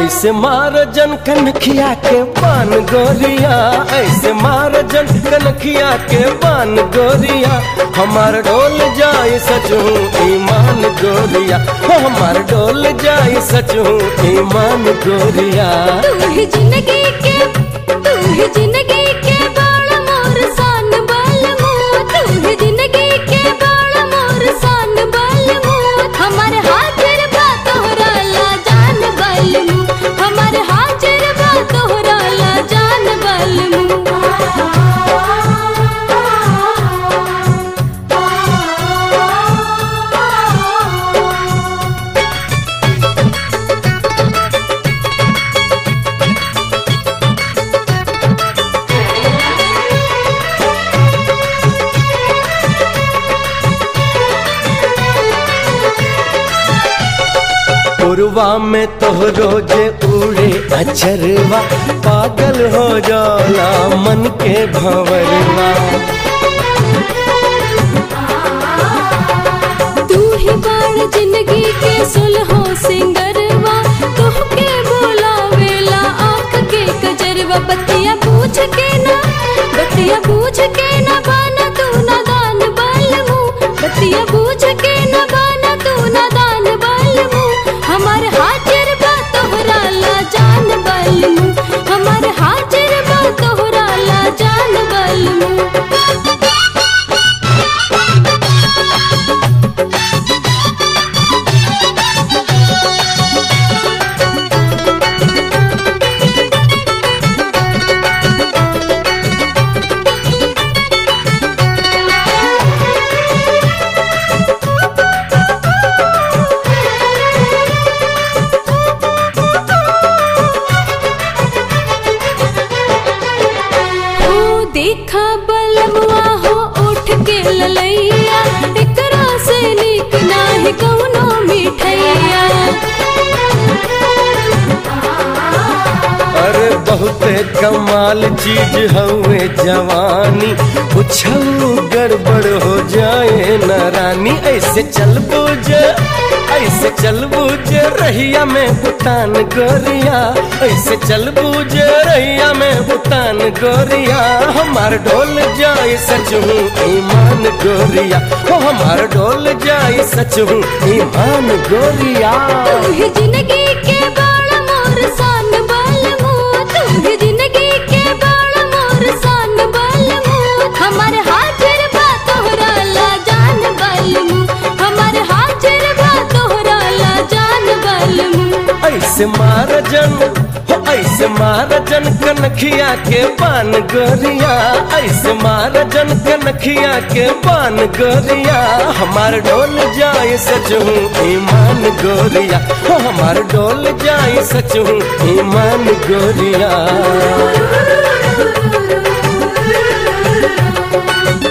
ऐसे मार जन कनखिया के पान गोरिया ऐसे मार जन कनखिया के पान गोरिया हमार डोल जाए सचू ईमान गोरिया हो हमार डोल जाए सचू ईमान गोरिया तू ही जिंदगी के तू ही जिंदगी के बाल मोर सान बाल मुँह तू ही जिंदगी के बाल मोर सान बाल मुँह हमार हाजिर बा तोहरा ला जान बाल मुँह हमार हाजिर बा तोहरा ला जान बाल मुँह पुरवा में तोहरो जे उड़े अचरवा पागल हो जाला मन के भंवरवा तू ही बाण जिंदगी के सुलहो सिंगरवा तोहके बोलावेला आँख के कजरवा बतिया पूछ के ना बतिया पूछ के ना बाना तू ना दान बाल मुँह बतिया पूछ के ना बाना तू ना दान बाल मुँह हमार हाजिर बा तोहरा ला जान बाल मुँह हमार हाजिर बा तोहरा ला जान बाल मुँह हो देखा बलमुआ हो उठ के ललैया एकरा से नीक नाही कौनो मिठैया अरे बहुते कमाल चीज हवे जवानी कुछ गड़बड़ हो जाए न रानी ऐसे चल बुझ ऐसे चल बुझ रहिया में भूटान गोरिया ऐसे चल बुझ रहिया में भूटान गोरिया हमार डोल जाए सच हूँ ईमान गोरिया हो हमार डोल जाए सच हूँ ईमान गोरिया तू ही जिंदगी के बाल मोर सान बाल मुँह तू ही जिंदगी के बाल मोर सान बाल मुँह हमार हाजिर बा तोहरा ला जान बाल मुँह हमार हाजिर बा तोहरा ला जान बाल मुँह ऐसे मार जन हो ऐसे मार जन कनखिया के पान गोरिया ऐसे मार जन कनखिया के पान गोरिया हमार डोल जाए सच हूँ ईमान गोरिया हो हमार डोल जाए सच हूँ ईमान गोरिया